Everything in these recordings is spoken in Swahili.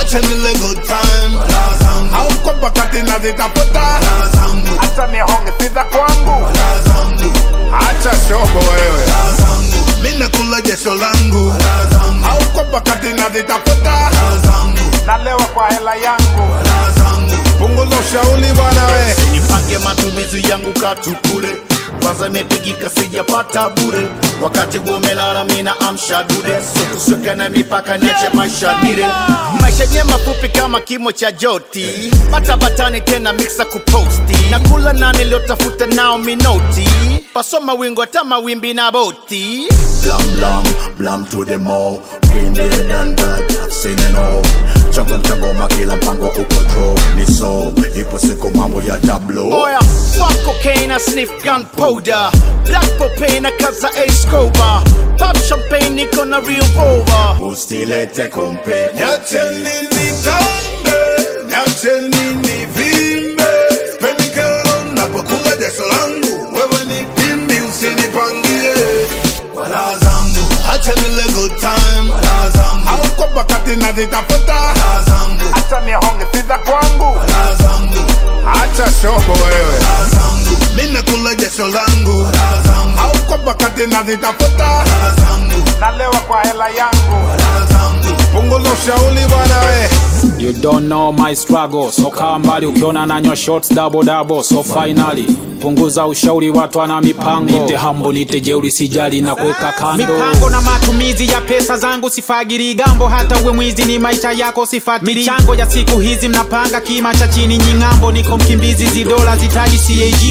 acha nile good time Raha zangu au kwa pakati nazitafuta Raha zangu acha nihonge siza kwangu Raha zangu acha shobo wewe Raha zangu mimi nakula jasho langu Raha zangu au kwa pakati nazitafuta Raha zangu nalewa kwa hela yangu Raha zangu punguza ushauri bwana we nipange matumizi yangu katukule kwanza imepigika sijapata bure wakati gumelala mina amsha dude so tusiweke na mipaka niache maisha dire maisha yenye mafupi kama kimo cha joti batabatani tena mixa kuposti na kula na niliotafuta nao minoti pasoma wingo hata mawimbi na boti blam blam blam to the mall been there done that I've seen it all chango mchangoma kila mpango uko draw ni so ipo siku mambo ya tablo oya fuck cocaine I sniff gunpowder black propane kaza ace cover pop champagne niko na real over ustilete kompe Niache nini tambe, niache nini vimbe Spendi kero napokula jasho langu Wewe ni pimbi usinipangie Kwa raha zangu, acha nile good time Kwa raha zangu, au kwa pakati nazitafuta Raha zangu, acha nihonge siza kwangu Raha zangu, acha shobo wewe Raha zangu, mimi nakula jasho langu Raha zangu, au kwa pakati nazitafuta Raha zangu, nalewa kwa hela yangu Raha zangu, punguza ushauri bwana we You don't know my struggle, so kaa mbali ukiona nanywa shots double double, so finally punguza ushauri, watu ana mipango. Nite hambo nite jeuri, sijali na kuweka kando. mipango na matumizi ya pesa zangu sifagiri gambo hata uwe mwizi ni maisha yako sifatiri michango ya siku hizi mnapanga kima cha chini nying'ambo niko mkimbizi zidola zitaji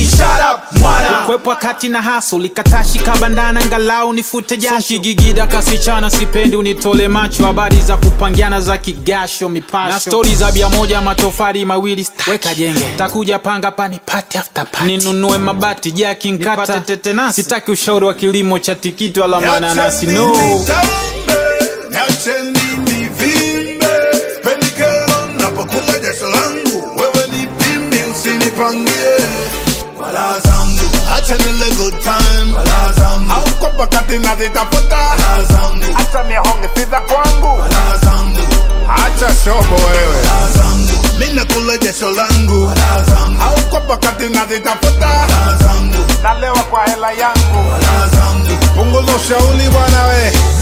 cag kwepwa kati na haso likatashi kabandana ngalau nifute jasho Shigigida kasichana, sipendi unitole macho, habari za kupangiana za kigasho mipasho na stori za bia moja matofali mawili stack. weka jenge takuja panga pani party after party ninunue mabati jaki nkata Nipate tetenasi. sitaki ushauri wa kilimo cha tikiti wala mananasi no Niache nini vimbe Spendi kero napokula jasho langu Wewe ni pimbi usinipangie Kwa raha zangu Acha nile good time Kwa raha zangu Au kwa pakati nazitafuta Raha zangu Acha nihonge siza kwangu Raha zangu Acha shobo wewe Raha zangu Mimi nakula jasho langu Raha zangu Au kwa pakati nazitafuta Raha zangu Nalewa kwa hela yangu Raha zangu Punguza ushauri bwana we